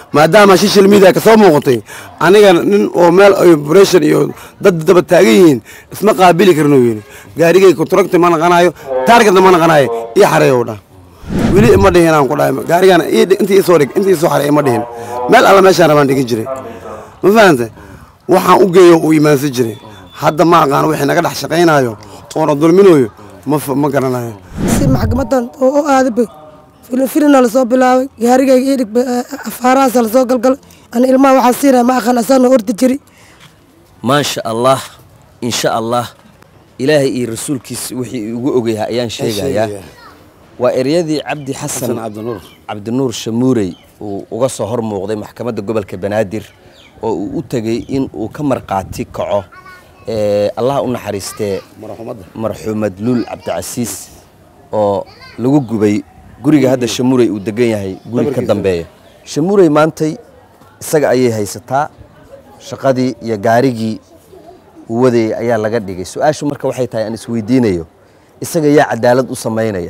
maadaama shishal media ka soo muuqatay aniga nin oo meel operation iyo dad daba taagan yihiin isma qaabili karno yidhi gaarigay kuturagta ma naqanayo taargetna ma naqanayo ii xareeyow dha weli ima dhihin aan ku dhahay gaarigana intii isoo dhig intii isoo xareey ima dhihin meel alla meeshaan rabaan dhigin jiray ma fahante waxaan u geeyo uu imaansan jiray hadda ma aqaan wixii naga dhex shaqaynayo oona dulminayo ma ma garanayo si maxkamadan oo u aadaba filifilina lasoo bilaabay gaarigayga ii dhig afaarahaasa lasoo galgalay ana ilmaha waxaa siinaya ma aqaan asaana ordi jiri maasha allah insha allah ilaahay iyo rasuulkiisa wixii ugu ogyahay ayaan sheegayaa waa eryadii cabdi xasan cabdinuur cabdinuur shamuurey uu uga soo hor muuqday maxkamadda gobolka banaadir oo uu u tegey in uu ka marqaati kaco allah u naxariistee marxuumad luul cabdicasiis oo lagu gubay guriga hadda shamuurey uu degan yahay guri ka dambeeya shamuurey maantay isaga ayay haysataa shaqadii iyo gaarigii uu wadayey ayaa laga dhigay su-aashu marka waxay tahay aan isweydiinayo isaga yaa cadaalad u samaynaya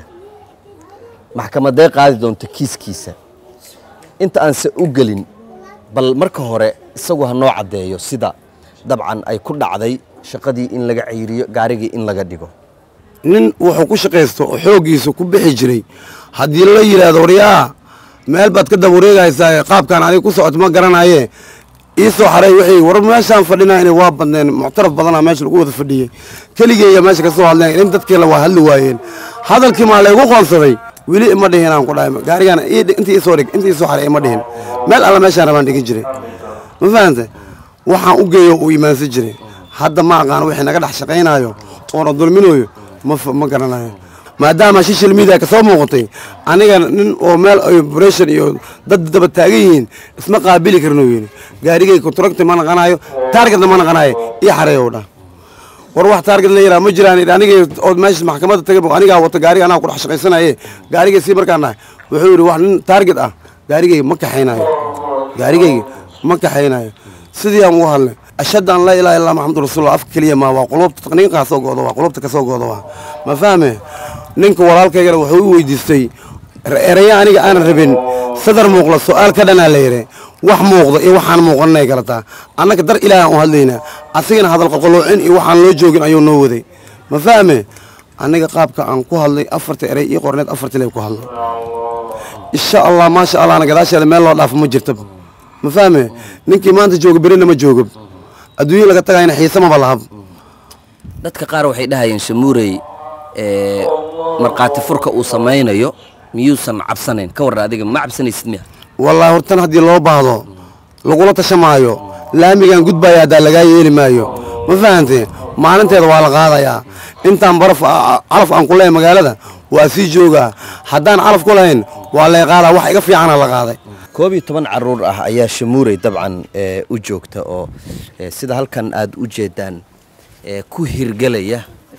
maxkamadee qaadi doonta kiiskiisa inta aanse u gelin bal marka hore isagu ha noo caddeeyo sida dabcan ay ku dhacday shaqadii in laga cayriyo gaarigii in laga dhigo nin wuxuu ku shaqaysto oo xooggiisa ku bixi jiray haddii la yidhaahdo waryaa meel baad ka daba wareegaysaa qaabkaan adiga ku socota ma garanaye ii soo xaray wixii war meeshaan fadhinaa inay waa badneen muctaraf badanaa meesha lagu wada fadhiyey keligeeya meesha ka soo hadleen in dadkiila waa hadli waayeen hadalkii maa laygu qoonsaday weli ima dhihin aan ku dhahay gaarigana intii isoo dhig intii isoo xaray ima dhihin meel alla meeshaan rabaan dhigin jiray ma fahante waxaan u geeyo uu imaansan jiray hadda ma aqaan wixii naga dhex shaqaynayo oona dulminayo ma ma garanayo maadaama shishal media ka soo muuqatay aniga nin oo meel operation iyo dad daba taagan yihiin isma qaabili karno yidhi gaarigay kuturagta ma naqanayo taargetna ma naqanayo ii xareeyow dha war wax taarget la yaraa ma jiraan aniga oo meesha maxkamadda tagay anigaa wata gaariga anaa ku dhex shaqaysanaye gaarigay sii markaan nahay wuxuu yidhi wax nin taarget ah gaarigayga ma kaxaynayo gaarigayga ma kaxaynayo sidii aan ugu hadlay ashhadu an laa ilaha illa maxamadu rasuulullah afka keliya ma waa qulubta ninka kasoo gooda waa qulubta kasoo gooda waa ma fahme ninka walaalkaygana wuxuu u weydiistay eraya aniga aanan rabin sadar muuqla su-aal ka dhanaa la yidhi wax muuqda iyo waxaan muuqanay kalataa annaga dar ilaahan u hadlayna asigana hadal qolqoloocin iyo waxaan loo joogin ayuu noo waday ma fahme aniga qaabka aan ku hadlay afarta erey ii qorneed afartii lay ku hadlay insha allah maasha allahna gadaasheeda meel loo dhaafo ma jirta ma fahme ninkii maanta jooga berina ma joogo adduunya laga tagayna xiisamaba lahab dadka qaar waxay dhahayeen shamuurey markhaati furka uu samaynayo miyuusan cabsanayn ka warran adiga ma cabsanaysid miya wallaahi hortan haddii loo baahdo lagula tashamaayo laamigan gudbaya haddaa lagaa yeeli maayo ma fahante maalinteeda waa la qaadayaa intaan baraf calaf aan ku lehay magaalada waa sii joogaa haddaan calaf ku lahayn waa lay qaadaa wax iga fiicana la qaaday koob iyo toban caruur ah ayaa shamuurey dabcan u joogta oo sida halkan aad u jeedaan ku hirgelaya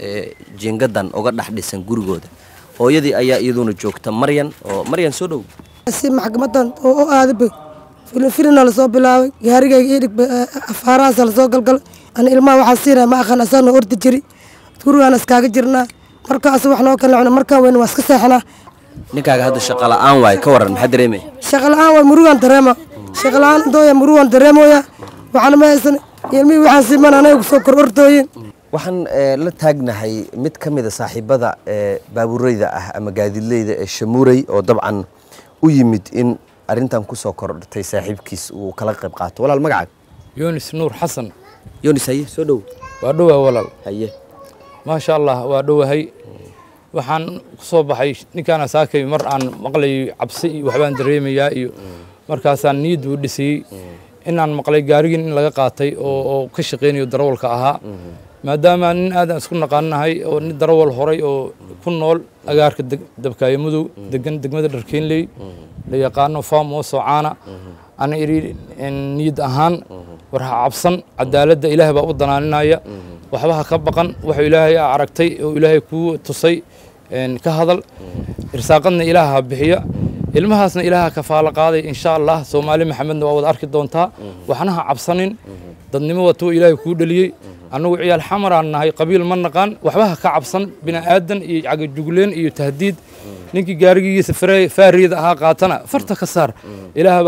jingadan uga dhex dhisan gurigooda hooyadii ayaa iyaduna joogta maryan oo maryan soo dhow si maxkamadan oo u aadaba filifilina lasoo bilaabay gaarigayga ii dhig afaarahaasa lasoo galgalay ana ilmaha waxaa siinaya ma aqaan asaana ordi jiri gurigaana iskaaga jirnaa markaas wax noo kala cuna markaan weyne waa iska seexnaa ninkaaga hadda shaqa la'aan waaye ka warran maxaa dareemaya shaqa la-aan waa murugaan dareema shaqa la-aan intooya murugaan dareemoya waxaana ma haysan ilmihii waxaan siiman anaga kusoo kor ordooyin waxaan la taagnahay mid ka mida saaxiibada baabuureyda ah ama gaadiidleyda ee shamuurey oo dabcan u yimid in arintan kusoo kordhatay saaxiibkiis uu kala qayb qaato walaal magacaaga yunis nuur xasan yonis haye soo dhow waa dhowaa walaal haye maasha allah waa dhowahay waxaan kusoo baxay ninkaana saakay mar aan maqlayo cabsi iyo waxbaan dareemayaa iyo markaasaan niyad buu dhisayey inaan maqlay gaarigin in laga qaatay oo ka shaqaynayo darawalka ahaa maadaama nin aadan isku naqaanahay oo nin darawal horay oo ku nool agaarka dabkaayo madow degan degmada dharkeenley la yaqaano faam oo soocaana ana idhi niyad ahaan war ha cabsan cadaaladda ilaah baa u danaaninaya waxba ha ka baqan wuxuu ilaahay aa aragtay oo ilaahay kuu tusay ka hadal irsaaqadna ilaah ha bixiya ilmahaasna ilaaha kafaalo qaaday insha allah soomaali maxamedna waa wada arki doontaa waxna ha cabsanin dadnimo watuu ilaahay kuu dheliyey annagu ciyaal xamaraan nahay qabiil ma naqaan waxba ha ka cabsan bini'aadan iyo cagajugleen iyo tahdiid ninkii gaarigiisa faariyada ahaa qaatana farta ka saar ilaah baa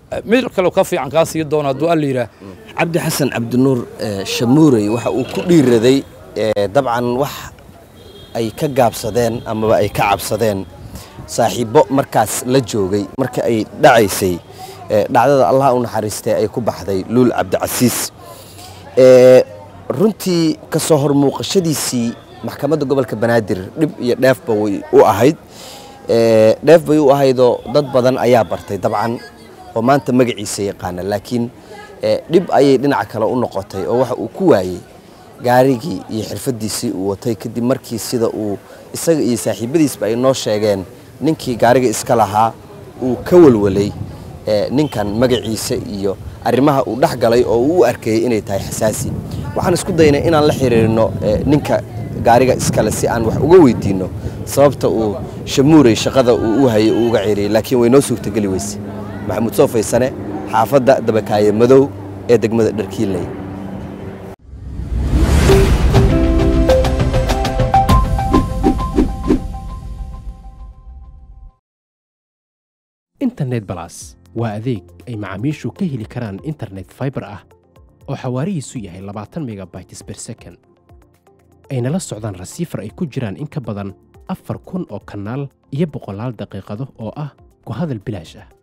mid kale ka fiican kaa sii doono hadduu alla yidhaah cabdi xasan cabdinuur eh, shamuurey waxa uu ku dhiiraday eh, dabcan wax ay ka gaabsadeen amaba ay ka cabsadeen saaxiibbo markaas la joogay marka ay dhacaysay eh, dhacdada allah u naxariistee ay ku baxday luul cabdicasiis Eh, runtii ka soo hor muuqashadiisii maxkamadda gobolka banaadir dhib iyo dheefba way u ahayd Eh, dheef bay u ahaydoo dad badan ayaa bartay dabcan oo maanta magaciisa yaqaana laakiin eh, dhib ayay dhinaca kale u noqotay oo waxa uu ku waayey gaarigii iyo xirfadiisii uu watay kadib markii sida uu isaga iyo saaxiibadiisba ay noo sheegeen ninkii gaariga iska lahaa uu ka walwalay eh, ninkan magaciisa iyo arrimaha uu dhex galay oo uu u arkayey inay tahay xasaasi waxaan isku daynay inaan la xiriirino eh, ninka gaariga iskale si aan wax uga weydiinno sababta uu shamuurey shaqada uu u hayay uu uga ceeriyey laakiin way noo suurtageli weyse maxamuud soo faysane xaafadda dabakaaye madow ee degmada dharkiinley internet balas waa adeeg ay macaamiishu ka heli karaan internet fiber ah oo xawaarihiisu yahay labaatan megabytes per second ayna la socdaan rasiifar ay ku jiraan in ka badan afar kun oo kanaal iyo boqolaal daqiiqado oo ah ku hadal bilaash ah